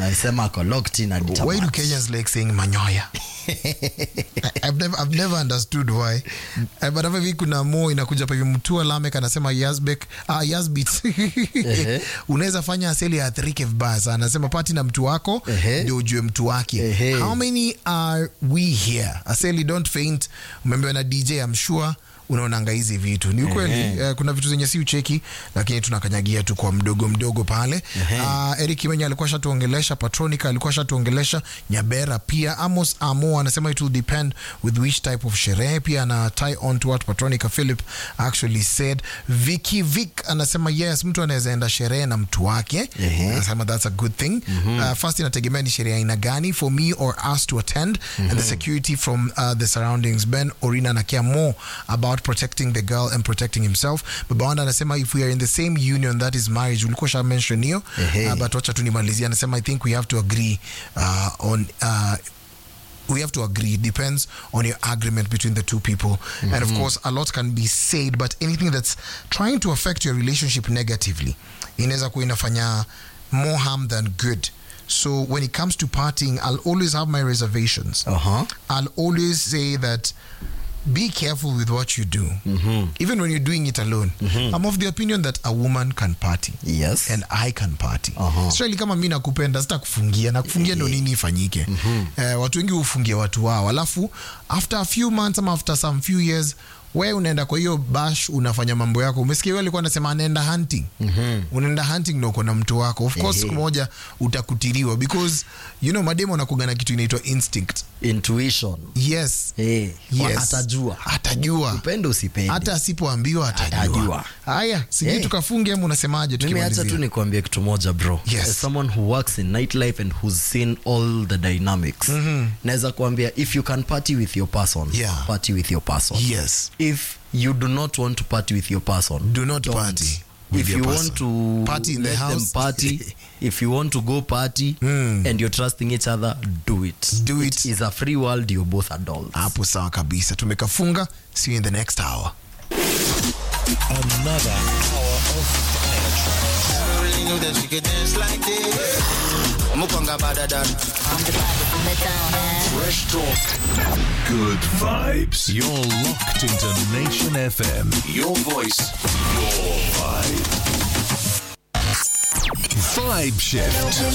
anasema ako locked in hadi Why do tamati. Kenyans like saying manyoya? I- I've never, I've never understood why. Uh, but hapa hivi kuna mo inakuja pa hivi mtua Lamek anasema Yazbek, ah, Yazbit. Unaweza fanya asili ya athirike vibaya sana. Anasema pati na mtu wako Ehe. ndio ujue mtu wake. Ehe. How many are we here? Aseli don't faint. Umeambiwa na DJ I'm sure unaonanga hizi vitu ni ukweli eh, kuna vitu zenye si ucheki lakini tunakanyagia tu kwa mdogo mdogo pale uh, Eric Kimenya alikuwa shatuongelesha Patronica alikuwa shatuongelesha Nyabera pia Amos Amo anasema it will depend with which type of sherehe pia ana tie on to what Patronica Philip actually said Vicky Vic anasema yes mtu anaweza enda sherehe na mtu wake Ehe. anasema that's a good thing uh, first inategemea ni sherehe aina gani for me or us to attend and the security from uh, the surroundings ben orina anacare more about protecting the girl and protecting himself babawanda anasema if we are in the same union that is marriage ulikuwa sha mention hiyo Ehe. uh, but wacha tu nimalizia anasema i think we have to agree uh, on uh, we have to agree. It depends on your agreement between the two people. And of course, a lot can be said, but anything that's trying to affect your relationship negatively inaweza kuwa inafanya more harm than good. So when it comes to partying, I'll always have my reservations. Uh-huh. I'll always say that be careful with what you do, even when you're doing it alone. I'm of the opinion that a woman can party Yes. and I can party. Aha. Especially kama mi nakupenda sitakufungia na kufungia ndo nini ifanyike eh, watu wengi hufungia watu wao alafu after a few months ama after some few years we unaenda kwa hiyo bash unafanya mambo yako umesikia huyo alikuwa anasema anaenda hunting unaenda hunting na uko na mtu wako of course Ehe. siku moja utakutiliwa because you know mademo anakuga na kitu inaitwa instinct intuition yes Eh, yes. atajua atajua upende usipende hata asipoambiwa atajua Atajua. haya sijui Eh. tukafunge ama unasemaje mimi hacha tu tukimalizia nikuambia kitu moja bro Yes. as someone who works in nightlife and who's seen all the dynamics naweza kuambia if you can party with your person Yeah. party with your person yes if you do not want to party with your person Do not don't. party with if your you person. want to Party in the let them house. party if you want to go party and you're trusting each other do it Do it. it is a free world you're both adults hapo sawa kabisa tumekafunga see you in the next hour Another hour of fire tracks. I really knew that she could dance like this. Mukwanga badadad. I'm the body from the town, man. Fresh talk. Good vibes. You're locked into Nation FM. Your voice. Your vibe. Vibe shift.